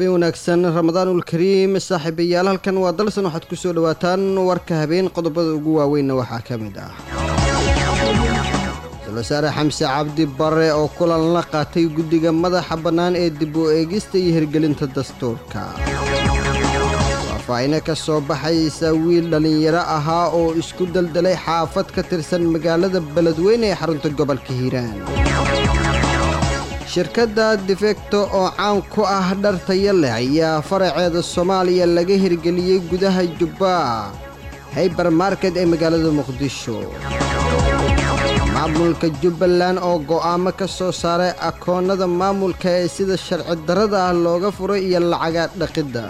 habeen wanaagsan ramadaanul kariim saaxiibayaal halkan waa dalsan waxaad ku soo dhawaataan warka habeen qodobada ugu waaweynna waxaa ka mid ah ra-iisul wasaare xamse cabdi bare oo kulan la qaatay guddiga madaxa bannaan ee dib u eegista iyo hirgelinta dastuurka faahfaahino ka soo baxaysa wiil dhallinyaro ahaa oo isku daldalay xaafad ka tirsan magaalada beledweyne ee xarunta gobolka hiiraan shirkadda defecto oo caan ku ah dhar taya leh ayaa faraceeda soomaaliya laga hirgeliyey gudaha jubba haybermarket ee magaalada muqdisho maamulka jubbaland oo go'aamo ka soo saaray akoonnada maamulka ee sida sharci darrada ah looga furay iyo lacaga dhaqidda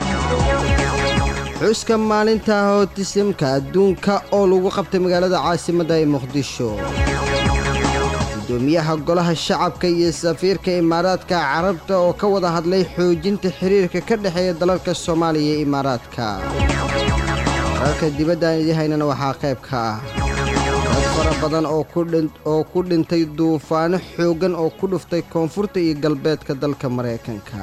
xuska maalinta hootisimka adduunka oo lagu qabtay magaalada caasimadda ee muqdisho gudoomiyaha golaha shacabka iyo safiirka imaaraadka carabta oo ka wada hadlay xoojinta xiriirka ka dhexeeya dalalka soomaaliya iyo imaaraadka wararka dibadda aan idii haynana waxaa qayb ka ah dad fara badan oo ku dhintay duufaano xooggan oo ku dhuftay koonfurta iyo galbeedka dalka maraykanka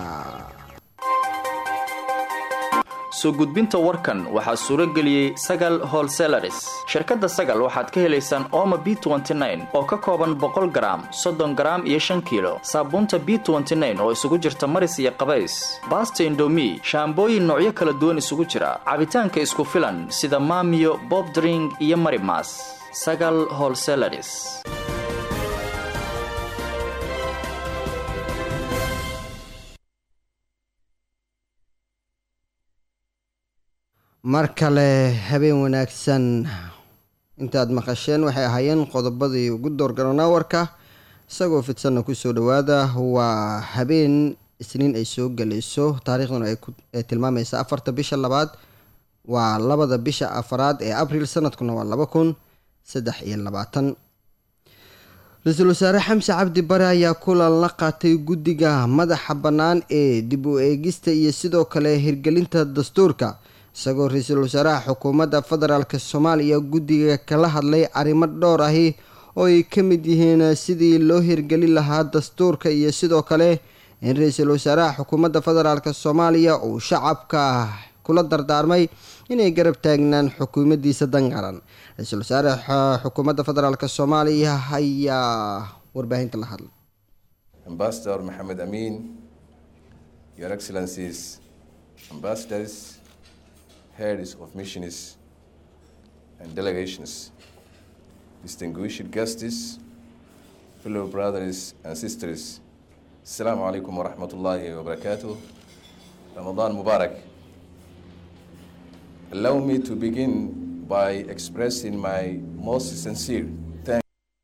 soo gudbinta warkan waxaa suuro geliyey sagal holselaris shirkadda sagal waxaad ka helaysaan ooma b oo ka kooban boqol garaam soddon garaam iyo shan kiilo saabuunta b oo isugu jirta maris iyo qabays baasta indomi shaambooyin noocyo kala duwan isugu jira cabitaanka isku filan sida maamiyo bobdring iyo marimas sagal holselaris mar kale habeen wanaagsan intaad maqasheen waxay ahaayeen qodobadii ugu doorgaroonaa warka isagoo fidsanna kusoo dhowaada waa habeen isniin ay soo gelayso taariikhduna ay tilmaamaysa afarta bisha labaad waa labada bisha afaraad ee abril sanadkuna waa laba kun saddex iyo labaatan ra-iisul wasaare xamse cabdi bare ayaa kulan la qaatay guddiga madaxa bannaan ee dib u eegista iyo sidoo kale hirgelinta dastuurka isagoo ra-iisul wasaaraha xukuumadda federaalk soomaaliya guddiga kala hadlay arrimo dhowr ahi oo ay ka mid yihiin sidii loo hirgelin lahaa dastuurka iyo sidoo kale in ra-iisul wasaaraha xukuumadda federaalk soomaaliya uu shacabka kula dardaarmay inay garab taagnaan xukuumaddiisa dan qaran ra-iisul wasaare xukuumadda federaalk soomaaliya ayaa warbaahinta la hadlay ambasador maxamed amiin your excellencies ambassadors heads of missions and delegations, distinguished guests, fellow brothers and sisters, Assalamu alaikum wa rahmatullahi wa barakatuh. Ramadan Mubarak. Allow me to begin by expressing my most sincere thanks.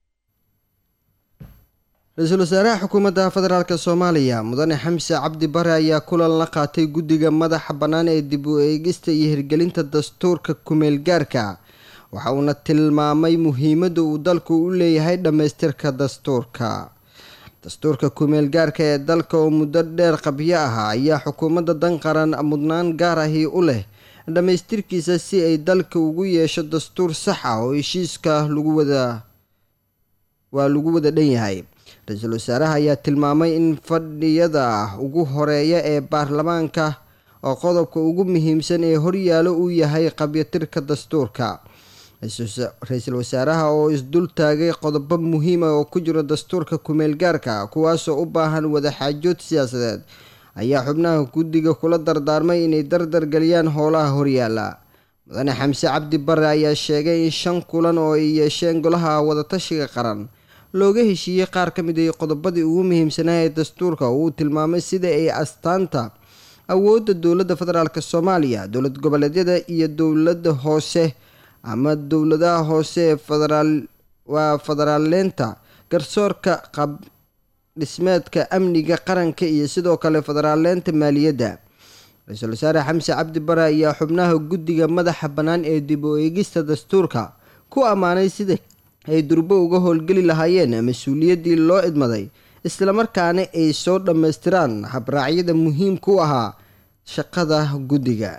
ra-iisul wasaaraha xukuumadda federaalk soomaaliya mudane xamse cabdi bare ayaa kulan la qaatay guddiga madaxa bannaan ee dib u eegista iyo hirgelinta dastuurka kumeel gaarka waxa uuna tilmaamay muhiimadda uu dalku u leeyahay dhammaystirka dastuurka dastuurka kumeel gaarka ee dalka oo muddo dheer qabyo ahaa ayaa xukuumadda dan qaran mudnaan gaar ahi u leh dhammaystirkiisa si ay dalka ugu yeesho dastuur sax ah oo heshiiska lagu wada waa lagu wada dhan yahay ra-iisul wasaaraha ayaa tilmaamay in fadhiyada ugu horeeya ee baarlamaanka oo qodobka ugu muhiimsan ee horyaalo uu yahay qabyatirka dastuurka ra-iisul wasaaraha oo isdul taagay qodobo muhiima oo ku jiro dastuurka kumeel gaarka kuwaasoo u baahan wadaxaajood siyaasadeed ayaa xubnaha guddiga kula dardaarmay inay dardargeliyaan howlaha horyaala mudane xamse cabdi bare ayaa sheegay in shan kulan oo ay yeesheen golaha wadatashiga qaran looga heshiiyey qaar ka mid a qodobadii ugu muhiimsanaa ee dastuurka uu tilmaamay sida ay astaanta awoodda dowladda federaalk soomaaliya dowlad goboleedyada iyo dowladda hoose ama dowladaha hoose ee federaal waa federaaleynta garsoorka qab dhismeedka amniga qaranka iyo sidoo kale federaaleynta maaliyadda ra-iisul wasaare xamse cabdi bare ayaa xubnaha guddiga madaxa bannaan ee dib u eegista dastuurka ku ammaanay sida ay durbo uga howlgeli lahaayeen mas-uuliyaddii loo idmaday islamarkaana ay soo dhammaystiraan habraacyada muhiimka u ahaa shaqada guddiga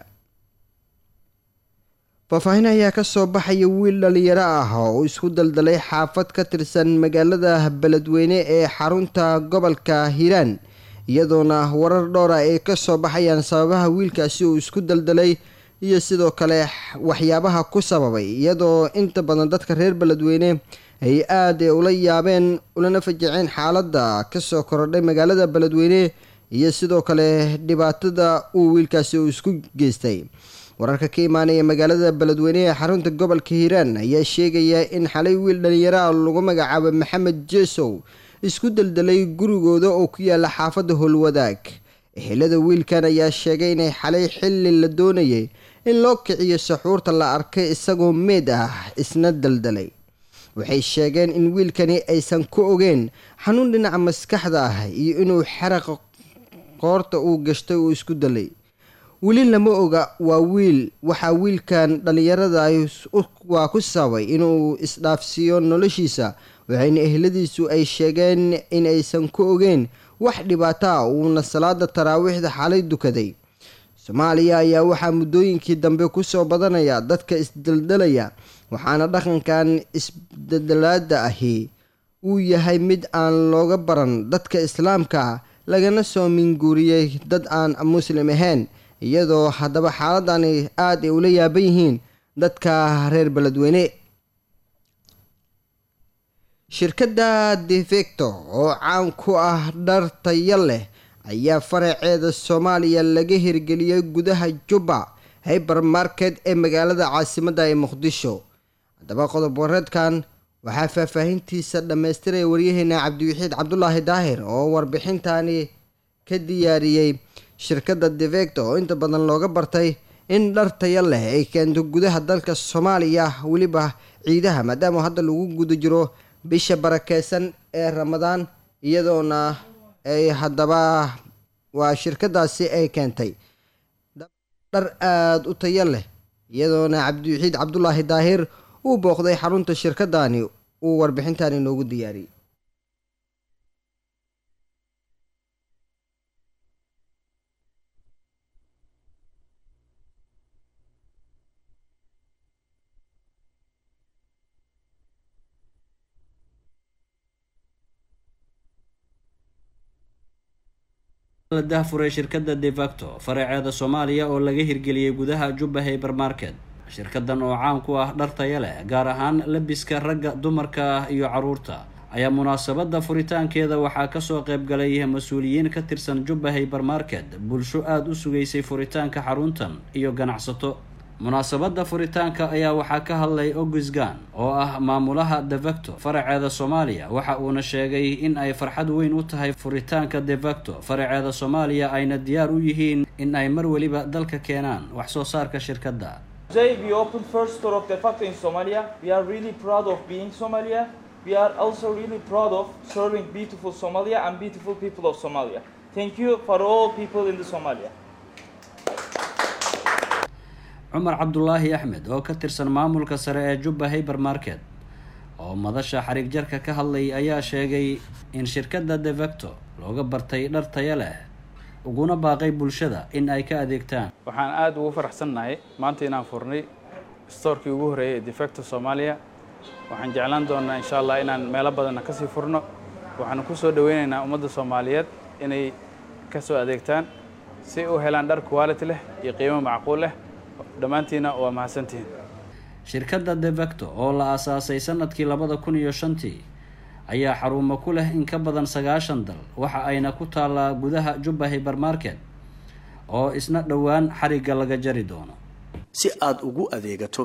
faahfaahin ayaa ka soo baxaya wiil dhalinyaro ah oo isku daldalay xaafad ka tirsan magaalada beledweyne ee xarunta gobolka hiiraan iyadoona warar dhowra ay ka soo baxayaan sababaha wiilkaasi uu isku daldalay iyo sidoo kale waxyaabaha ku sababay iyadoo inta badan dadka reer beledweyne ay aada ula yaabeen ulana fajaceen xaaladda kasoo korodhay magaalada beledweyne iyo sidoo kale dhibaatada uu wiilkaasi uu isku geystay wararka ka imaanaya magaalada beledweyne ee xarunta gobolka hiiraan ayaa sheegaya in xalay wiil dhalinyaraha lagu magacaabo maxamed jesow isku daldalay gurigooda oo ku yaala xaafadda howlwadaag ehelada wiilkan ayaa sheegay inay xalay xilli la doonayay in loo kiciyo saxuurta la arkay isagoo meed ah isna daldalay waxay sheegeen in wiilkani aysan ku ogeen xanuun dhinaca maskaxda ah iyo inuu xaraqa qoorta uu gashtay uu isku dalay weli lama oga waa wiil waxaa wiilkan dhallinyarada waa ku sababay inuu isdhaafsiiyo noloshiisa waxayna ehladiisu ay sheegeen in aysan ku ogeen wax dhibaato ah uuna salaada taraawiixda xalay dukaday soomaaliya ayaa waxaa muddooyinkii dambe kusoo badanaya dadka isdaldalaya waxaana dhaqankan isdaldalaada ahi uu yahay mid aan looga baran dadka islaamka lagana soo minguuriyey dad aan muslim ahayn iyadoo haddaba xaaladani aada ay ula yaaban yihiin dadka reer beledweyne shirkadda defecto oo caan ku ah dhar tayo leh ayaa faraceeda soomaaliya laga hirgeliyey gudaha jubba hybermarket ee magaalada caasimadda ee muqdisho haddaba qodob wareedkan waxaa faahfaahintiisa dhammaystiraya waryaheena cabdiwaxiid cabdulaahi daahir oo warbixintani ka diyaariyey shirkadda defecto oo inta badan looga bartay in dhar tayo leh ay keento gudaha dalka soomaaliya weliba ciidaha maadaama hadda lagu guda jiro bisha barakeysan ee ramadaan iyadoona ay haddaba waa shirkadaasi ay keentay dhar aada u tayo leh iyadoona cabdiwaxiid cabdulaahi daahir uu booqday xarunta shirkadani uu warbixintan inoogu diyaariyey la dahfuray shirkadda defacto faraceeda soomaaliya oo laga hirgeliyey gudaha jubba hybermarket shirkadan oo caan ku ah dhar taya leh gaar ahaan labiska ragga dumarka iyo caruurta ayaa munaasabadda furitaankeeda waxaa kasoo qaybgalay mas-uuliyiin ka tirsan jubba hybermarket bulsho aada u sugaysay furitaanka xaruntan iyo ganacsato munaasabadda furitaanka ayaa waxaa ka hadlay ogisgan oo ah maamulaha defacto faraceeda soomaaliya waxa uuna sheegay in ay farxad weyn u tahay furitaanka defacto faraceeda soomaaliya ayna diyaar u yihiin in ay mar weliba dalka keenaan wax soo saarka shirkadda Today we opened first store of Defacto in Somalia. We are really proud of being Somalia. We are also really proud of serving beautiful Somalia and beautiful people of Somalia. Thank you for all people in the Somalia. cumar cabdulaahi axmed oo ka tirsan maamulka sare ee jubba hybermarket oo madasha xariig jarka ka hadlay ayaa sheegay in shirkadda defacto looga bartay dhar taya leh uguna baaqay bulshada in ay ka adeegtaan waxaan aada ugu faraxsannahay maanta inaan furnay stoorkii ugu horreeyay ee defacto soomaaliya waxaan jeclaan doonaa insha allah inaan meelo badanna kasii furno waxaanu ku soo dhaweynaynaa ummadda soomaaliyeed inay ka soo adeegtaan si u helaan dhar quality leh iyo qiimo macquul leh dhammaantiina waa mahadsantihiin shirkadda defacto oo la aasaasay sanadkii labada kun iyo shantii ayaa xarumo ku leh in ka badan sagaashan dal waxa ayna ku taallaa gudaha jubba hybermarket oo isna dhowaan xarigga laga jari doono si aada ugu adeegato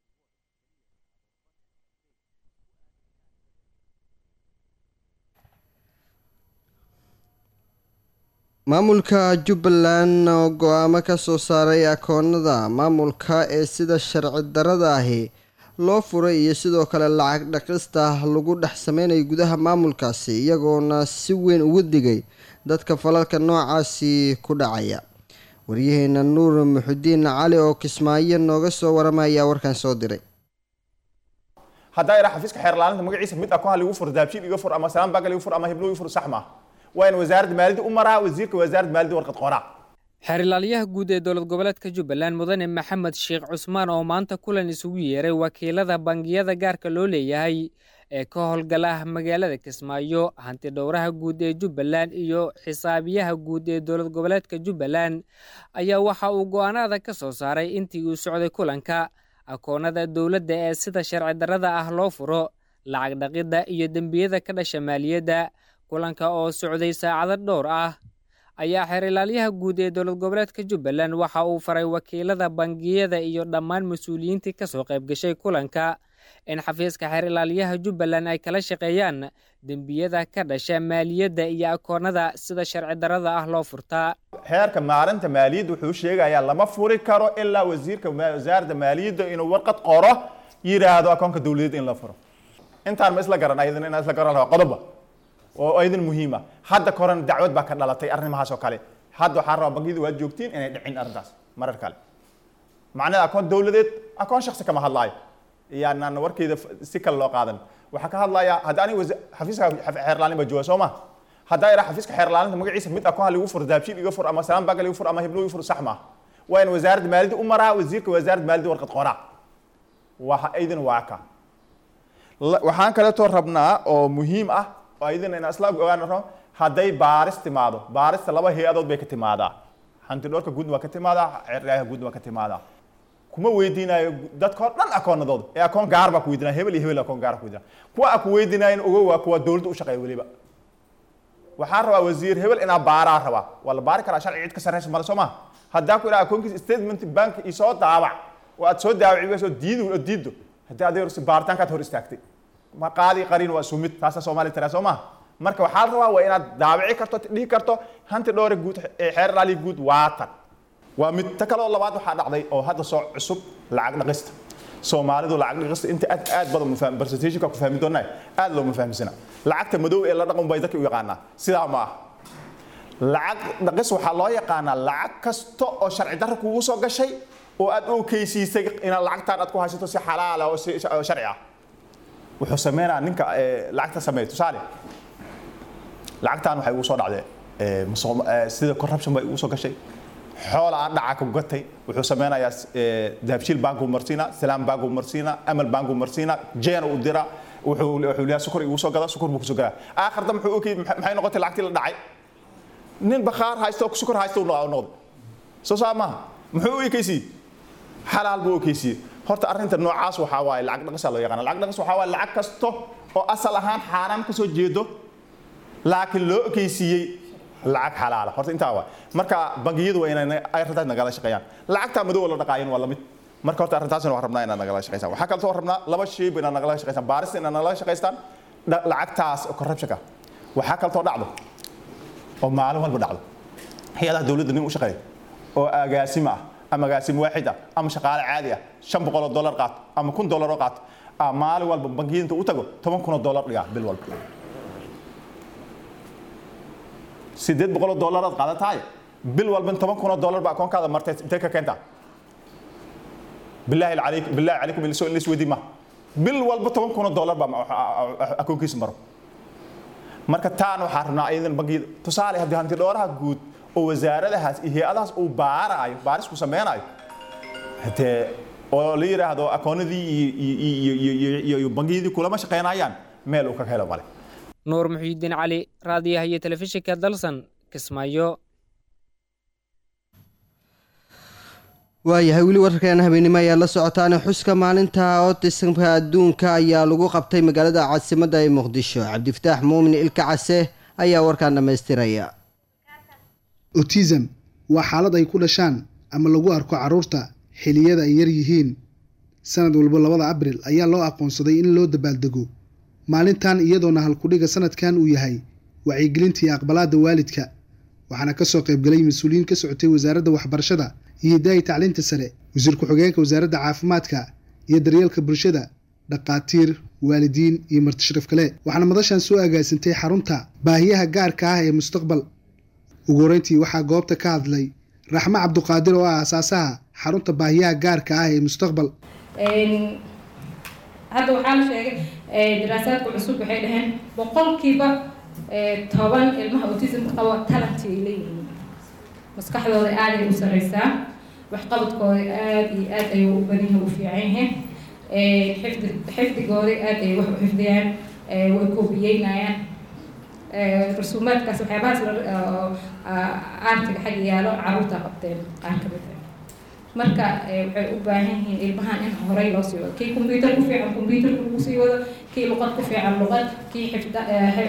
maamulka jubbaland oo go-aamo ka soo saaray akoonada maamulka ee sida sharci darada ahi loo furay iyo sidoo kale lacag dhaqista lagu dhex sameynayo gudaha maamulkaasi iyagoona si weyn ugu digay dadka falalka noocaasi ku dhacaya waryaheena nuur muxudiin cali oo kismaayo nooga soo waramaya warkan soo diray haddaa iraa xafiiska xeerlaalinta magaciisa mid akoon ligu fur daabshiil iga fur ama salaan baga ligu fur ama hiblo iga fur sax maaha waa in wasaaradda maaliyadda u maraa wasiirka wasaaradda maaliyadda warqad qoraa xeerilaalyaha guud ee dowlad goboleedka jubbaland mudane maxamed sheekh cusmaan oo maanta kulan isugu yeeray wakiilada bangiyada gaarka loo leeyahay ee ka howlgala magaalada kismaayo hanti dhowraha guud ee jubbaland iyo xisaabiyaha guud ee dowlad goboleedka jubbaland ayaa waxa uu go'aanada ka soo saaray intii uu socday kulanka akoonada dowladda ee sida sharci darrada ah loo furo lacag dhaqidda iyo dembiyada ka dhasha maaliyadda kulanka oo socday saacado dhowr ah ayaa xeerilaalyaha guud ee dowlad goboleedka jubbaland waxa uu faray wakiilada bangiyada iyo dhammaan mas-uuliyiintii ka soo qayb gashay kulanka in xafiiska xeerilaalyaha jubbaland ay kala shaqeeyaan dembiyada ka dhasha maaliyadda iyo akoonada sida sharci darrada ah loo furtaa xeerka maalinta maaliyadda wuxuu sheegayaa lama furi karo ilaa wasiirka wasaaradda maaliyadda inuu warqad qoro yidhaahdo akoonka dowladeed in la furo intaan ma isla garan ayadana inaan isla garan lahaa qodoba oo aydan muhiima hadda korena dacwad baa ka dhalatay arrimahaas oo kale hadda waxaan rabaa bangiyada waad joogtiin inay dhicin arrintaas marar kale macnaheeda akoon dowladeed akoon shaksi kama hadlaayo yaanaan warkeyda si kale loo qaadan waxaa ka hadlayaa hadda aniga xafiiska xeerlaalin baa jooga soo ma haddaa iraa xafiiska xeerlaalinta magaciisa mid akoon ha ligu furo daabshiil iga fur ama salaan banka ligu fur ama hiblo iga fur sax maaha waa in wasaaradda maaliyadda u maraa wasiirka wasaaradda maaliyadda warqad qoraa waa aydan waa ka waxaan kaleetoo rabnaa oo muhiim ah oo ayadana inaan isla ogaan rabo hadday baaris timaado baarista laba hay-adood bay ka timaadaa hanti dhowrka guudna waa ka timaadaa ceryaha guudna waa ka timaadaa kuma weydiinayo dadka oo dhan akoonadooda ee akoon gaar baa ku weydiinaya hebel iyo hebel akoon gaar ku weydiinaya kuwa aan ku weydiinayin ogow waa kuwa dowladda u shaqeeya weliba waxaan rabaa wasiir hebel inaa baaraa rabaa waa la baari karaa sharci cid ka sarreysa male soo maha haddaa ku idhaha akoonkiisa statement bank isoo daabac oo aad soo daawaci soo diido oo diiddo haddii adeeg baaritaankaad hor istaagtay ma qaadi qarin waa sumid taasa soomaaliya tiraa soo maha marka waxaa la rabaa waa inaad daabici karto dhihi karto hanti dhowre guud ee xeer laali guud waatan waa mid ta kaloo labaad waxaa dhacday oo hadda soo cusub lacag dhaqista soomaalidu lacag dhaqista inta aad aad badan mafaham presentationka ku fahmi doonaa aad looma fahamsana lacagta madow ee la dhaqan bay dadka u yaqaanaa sidaa ma ah lacag dhaqis waxaa loo yaqaanaa lacag kasta oo sharci darro kugu soo gashay oo aad u keysiisay inaad lacagtaan aad ku haysato si xalaala oo si sharci ah wuxuu sameynaa ninka lacagta sameeya tusaale lacagtan waxay ugu soo dhacdee sida corruption bay ugu soo gashay xoola aan dhaca ku gatay wuxuu sameynayaa dahabshiil banku marsiina salaam banku marsiina amal banku marsiina jeen u dira wuxuu wuxuu leeyahay sukar igu soo gada sukar buu ku soo gadaa aakhirta muxuu okay maxay noqotay lacagtii la dhacay nin bakhaar haysto oo sukar haysto uu noqday soo saa maaha muxuu u ekeysiyey xalaal buu u ekeysiyey horta arrinta noocaas waxaa waaye lacag dhaqisa loo yaqaana lacag dhaqis waxaa waaye lacag kasto oo asal ahaan xaaraan ka soo jeedo laakiin loo ekeysiiyey lacag xalaala horta intaa waa marka bangiyadu waa inay arrintaas nagala shaqeeyaan lacagta madow la dhaqaayan waa lamid marka horta arrintaasna waan rabnaa inaad nagala shaqeysaan waxaa kaleetoo rabnaa laba shayba inaad nagala shaqeysaan baarista inaad nagala shaqeystaan lacagtaas corruptionka waxaa kaleetoo dhacdo oo maalin walba dhacdo hay-adaha dowladda nin u shaqeeya oo agaasimo ah ama agaasim waaxid ah ama shaqaale caadi ah shan boqol oo dollar qaato ama kun dollar oo qaato maalin walba bangiyada u tago toban kun oo dollar dhigaa bil walba sideed boqol oo dollaraad qaadatahay bil walba toban kun oo dollar ba akoonkaada martay intee ka keentaa bilaahi calayk bilaahi calaykum in la isweydiin ma bil walba toban kun oo dollar ba akoonkiisa maro marka taan waxaa rabnaa iyadan bangiyada tusaale haddii hanti dhooraha guud oo wasaaradahaas iyo hay-adahaas uu baaraayo baarisku sameynayo hadee oo la yidhaahdo akoonadii iyo bangiyadii kulama shaqeynayaan meel uu ka helo male nuur muxiidiin cali raadiyaha iyo telefishinka dalsan kismaayo waayahay weli wararkeena habeenimo ayaa la socotaane xuska maalinta otisamka adduunka ayaa lagu qabtay magaalada caasimadda ee muqdisho cabdifataax muumin ilka case ayaa warkaan dhammaystiraya otism waa xaalad ay ku dhashaan ama lagu arko carruurta xiliyada ay yar yihiin sanad walba labada abril ayaa loo aqoonsaday in loo dabaaldego maalintan iyadoona halkudhiga sanadkan uu yahay wacyigelinta iyo aqbalaadda waalidka waxaana kasoo qaybgalay mas-uuliyiin ka socotay wasaaradda waxbarashada iyo hidaaya tacliinta sare wasiir ku-xigeenka wasaaradda caafimaadka iyo daryeelka bulshada dhaqaatiir waalidiin iyo martisharaf kale waxaana madashan soo agaasintay xarunta baahiyaha gaarka ah ee mustaqbal ugu horeyntii waxaa goobta ka hadlay raxmo cabduqaadir oo ah asaasaha xarunta baahiyaha gaarka ah ee mustaqbal hadda waxaa la sheegay daraasaadka cusub waxay dhaheen boqolkiiba toban ilmaha autismka qaba talanti ay leeyihiin maskaxdooda aaday u sareysaa waxqabadkooda aada iyo aada ayuu u badan yahay u fiican yahay xifdi xifdigooda aada ay wax u xifdiyaan way koobiyeynayaan rasuumaadkaas waxyaabahaas aartiga xagga yaalo caruurta qabteen qaar ka mid ah marka waxay u baahan yihiin ilmahan in horey loo sii wado kii combyuter ku fiican combyuterka lagu sii wado kii luqad ku fiican luqad kii xifda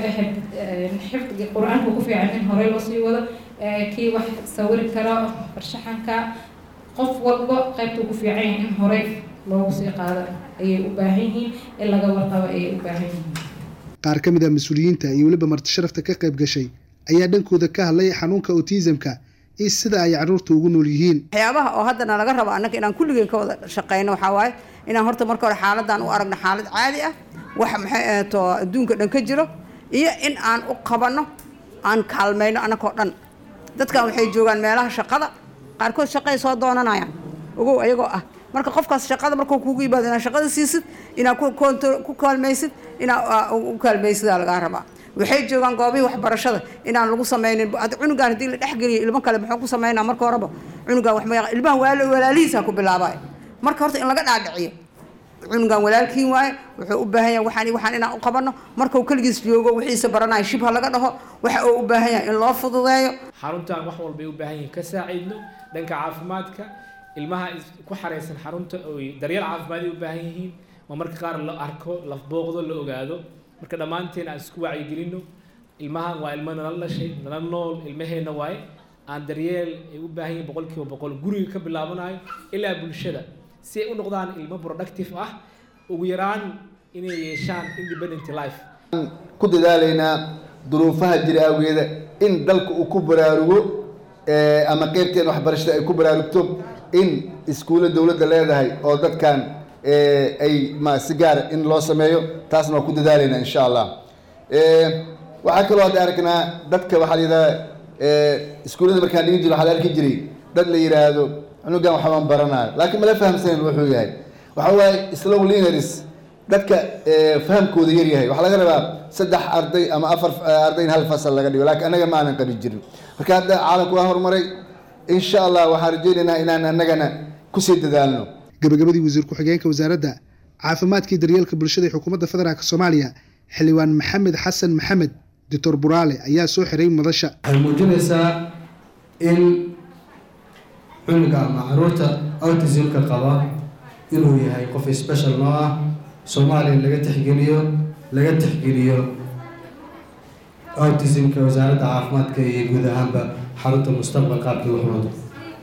xifdiga qur-aanka ku fiican in horey loo sii wado kii wax sawiri karo farshaxanka qof walba qaybta ugu fiican yahay in horey loogu sii qaado ayay u baahan yihiin in laga warqabo ayay u baahan yihiin qaar ka mid ah mas-uuliyiinta iyo weliba marti sharafta ka qayb gashay ayaa dhankooda ka hadlay xanuunka autismka iyo sida ay caruurta ugu nool yihiin waxyaabaha oo haddana laga rabo annaga inaan kulligeen ka wada shaqeyno waxaa waaye inaan horta marka hore xaaladan u aragno xaalad caadi ah wax maxay ahato adduunka dhan ka jiro iyo in aan u qabanno aan kaalmayno annagoo dhan dadkan waxay joogaan meelaha shaqada qaarkood shaqay soo doonanayaan ogow ayagoo ah marka qofkaas shaqada markuu kugu yimaado inaad shaqada siisid inaad ku kaalmaysid inaad u kaalmaysidaa lagaa rabaa waxay joogaan goobihii waxbarashada inaan lagu sameynin cunugaan haddii la dhexgeliyo ilmo kale muxuu ku sameynaa marka horeba cunugaan wax ma ilmahan walaalihiisa ku bilaabay marka horta in laga dhaadhiciyo cunugaan walaalkiin waaye wuxuu u baahan yahay waxaan waxaan inaan u qabanno markuu keligiis joogo wixiisa baranayo shibha laga dhaho waxa uu u baahan yahay in loo fududeeyo xaruntan wax walbay u baahan yihiin ka saaciidno dhanka caafimaadka ilmaha ku xareysan xarunta oy daryeel caafimaad ay u baahan yihiin ma marka qaar la arko la booqdo la ogaado marka dhammaanteen aan isku wacyigelino ilmahan waa ilmo nala dhashay nala nool ilmaheenna waaye aan daryeel ay u baahan yihiin boqolkiiba boqol guriga ka bilaabanayo ilaa bulshada si ay u noqdaan ilmo productive ah ugu yaraan inay yeeshaan independent life ku dadaalaynaa duruufaha jira awgeeda in dalka uu ku baraarugo ama qeybteen waxbarashada ay ku baraarugto in iskuulla dowladda leedahay oo dadkan ay ma si gaara in loo sameeyo taasna waa ku dadaalaynaa insha allah waxaa kaloo hadda aragnaa dadka waxaa la yidhahdaa iskuullada markaan dhigin jiro waxaa la arki jiray dad la yidhaahdo cunugan waxbaan baranayo laakiin mala fahamsanin wuxuu yahay waxa waaye slow learners dadka fahamkooda yar yahay waxaa laga rabaa saddex arday ama afar arday in hal fasal laga dhigo laakiin annaga ma aanan qabin jirin marka hadda caalamku waa horumaray insha allah waxaan rajaynaynaa inaan annagana kusii dadaalno gabagabadii wasiir ku-xigeenka wasaaradda caafimaadkii daryeelka bulshada ee xukuumadda federaalk soomaaliya xildhibaan maxamed xasan maxamed doctor buraale ayaa soo xiray madasha waxay muujinaysaa in cunuga ama caruurta autismka qaba inuu yahay qof special noo ah soomaaliya laga tixgeliyo laga tixgeliyo autismka wasaaradda caafimaadka iyo guud ahaanba xarunta mustaqbal qaabkii wax wado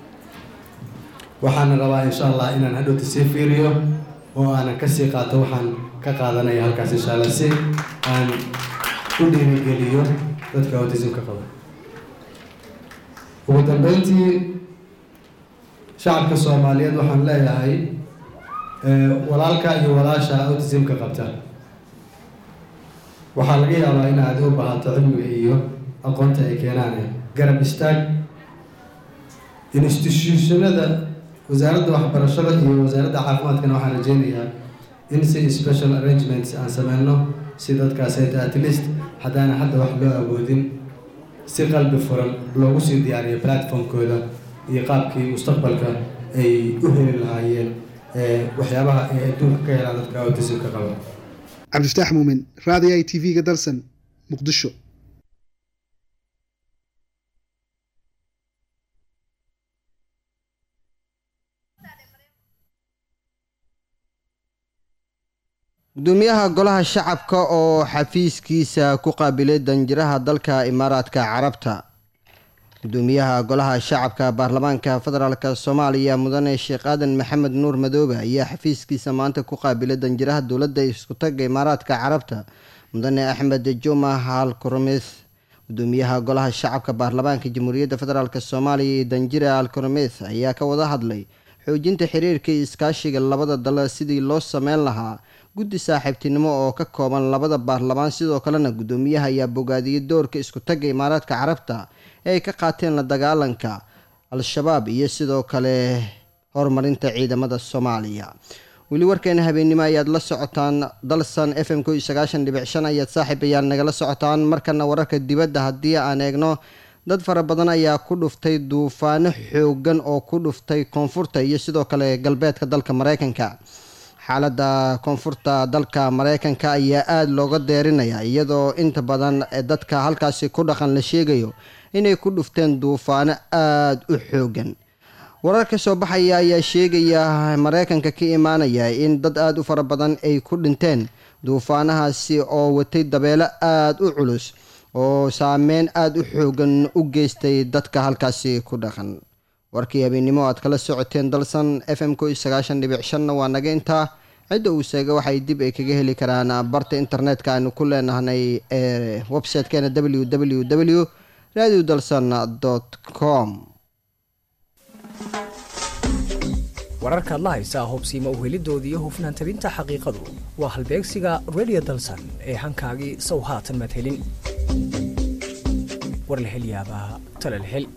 waxaana rabaa insha allah inaan hadhowta sii fiiriyo oo aanan kasii qaato waxaan ka qaadanaya halkaas insha allah si aan u dhiirigeliyo dadka autismka qaba ugu dambeyntii shacabka soomaaliyeed waxaan leeyahay walaalka iyo walaasha autismka qabta waxaa laga yaabaa in aad u baahato cilmiga iyo aqoonta ay keenaan garab istaag institutionada wasaaradda waxbarashada iyo wasaaradda caafimaadkana waxaan rajeynayaa in si special arrangements aan sameyno si dadkaas at least haddaana hadda wax loo awoodin si qalbi furan loogu sii diyaariyo platformkooda iyo qaabkii mustaqbalka ay u heli lahaayeen waxyaabaha ay adduunka ka helaan dadka autismka qaba cabdifataax muumin raadiyo i t v-ga dalsan muqdisho gudoomiyaha golaha shacabka oo xafiiskiisa ku qaabilay danjiraha dalka imaaraadka carabta gudoomiyaha golaha shacabka baarlamaanka federaalk soomaaliya mudane sheekh aadan maxamed nuur madoobe ayaa xafiiskiisa maanta ku qaabilay danjiraha dowladda iskutaga imaaraadka carabta mudane axmed juma hal koromeys gudoomiyaha golaha shacabka baarlamaanka jamhuuriyadda federaalk soomaaliya iyo danjira al koromeys ayaa ka wada hadlay xoojinta xiriirka iyo iskaashiga labada dal sidii loo sameyn lahaa guddi saaxiibtinimo oo ka kooban labada baarlamaan sidoo kalena gudoomiyaha ayaa bogaadiyey doorka isku tagga imaaraadka carabta ee ay ka qaateen la dagaalanka al-shabaab iyo sidoo kale horumarinta ciidamada soomaaliya weli warkeena habeennimo ayaad la socotaan dalsan f m ko iyo sagaashan dhibic shan ayaad saaxiib ayaad nagala socotaan markana wararka dibadda haddii aan eegno dad fara badan ayaa ku dhuftay duufaano xoogan oo ku dhuftay koonfurta iyo sidoo kale galbeedka dalka mareykanka xaaladda koonfurta dalka mareykanka ayaa aada looga deerinaya iyadoo inta badan dadka halkaasi ku dhaqan la sheegayo inay ku dhufteen duufaano aada u xoogan warar ka soo baxaya ayaa sheegaya mareykanka ka imaanaya in dad aada u fara badan ay ku dhinteen duufaanahaasi oo watay dabeelo aada u culus oo saameyn aada u xoogan u geystay dadka halkaasi ku dhaqan warkii habeennimo aad kala socoteen dalsan f m ko sagaashan dhibic shanna waa naga intaa cidda uu seega waxay dib ay kaga heli karaan barta internetka aanu ku leenahnay ee websitekeena w w w radio dalsan com wararkaad la haysaa hubsiima uhelidoodii hufnaan tabinta xaqiiqadu waa halbeegsiga radio dalsan ee hankaagii sow haatan maad helin war la hel yaabaa tala la hel